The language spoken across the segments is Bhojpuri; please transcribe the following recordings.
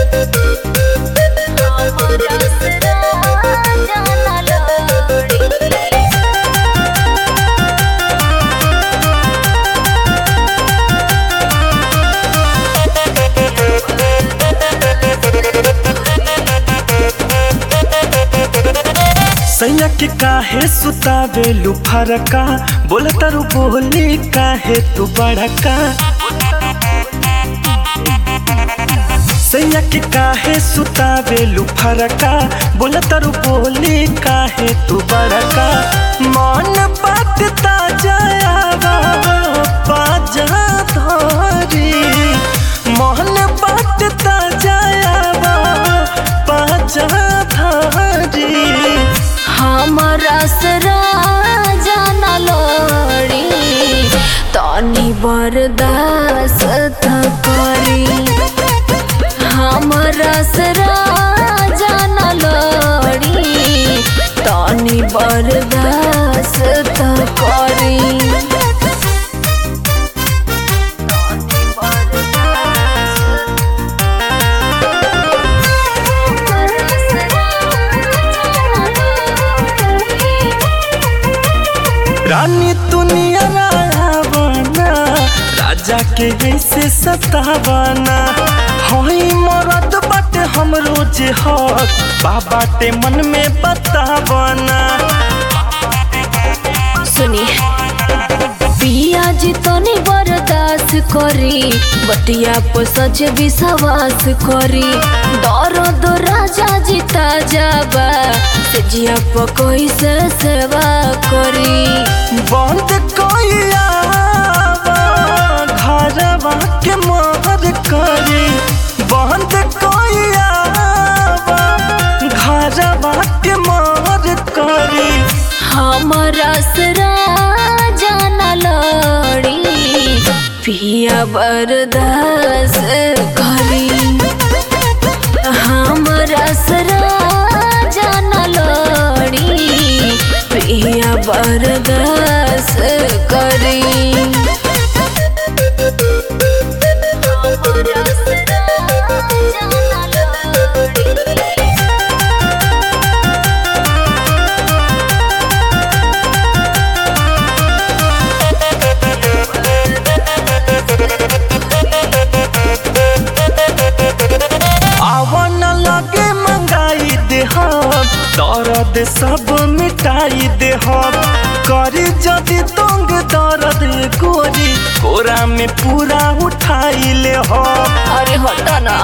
सैया के काहे सुतावे लुफरका बोला तारू बोली काहे तू बड़का सैया के काहे सुतावे लुफरका बोला तारू बोली काहे तू बड़का मन बात ताजा बाजा धरी मन बात ताजा बाजा धरी हमरा सरा जाना लोड़ी तनी बर्दाश्त करी हमरा सरा जाना लोड़ी तनी बर्दाश्त करी रानी दुनिया रावना राजा के ऐसे सतावना हई मरद बाटे हम रोज हक बाबाटे मन में बतावना सुनी पिया जी तनी बर्दाश्त करी बतिया पर सच विश्वास करी दर्द राजा जी ताजाबा से जिया पर कैसे सेवा करी बंद कोइया घरवा के मोहर करी बंद कोइया घरवा के मोहर करी हमरा सरा जाना लड़ी पिया बर्दाश्त करी हमरा सरा जाना लड़ी पिया बर्दाश्त करी हमरा सरा जाना लड़ी आवन लगे मंगाई दे हम दर्द सब मिटाई दे हम करी जदि तंग दर्द गोरी कोरा में पूरा उठाई ले हम अरे हटा ना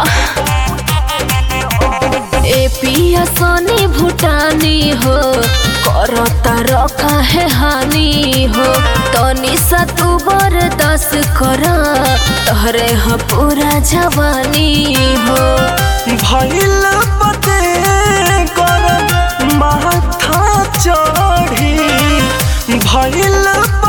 ए पिया सोनी भूटानी हो करता रखा है हानि हो तनी सा तू बरदास कर तोहरे ह पूरा जवानी हो भइल बदे कर माथा चढ़ी भइल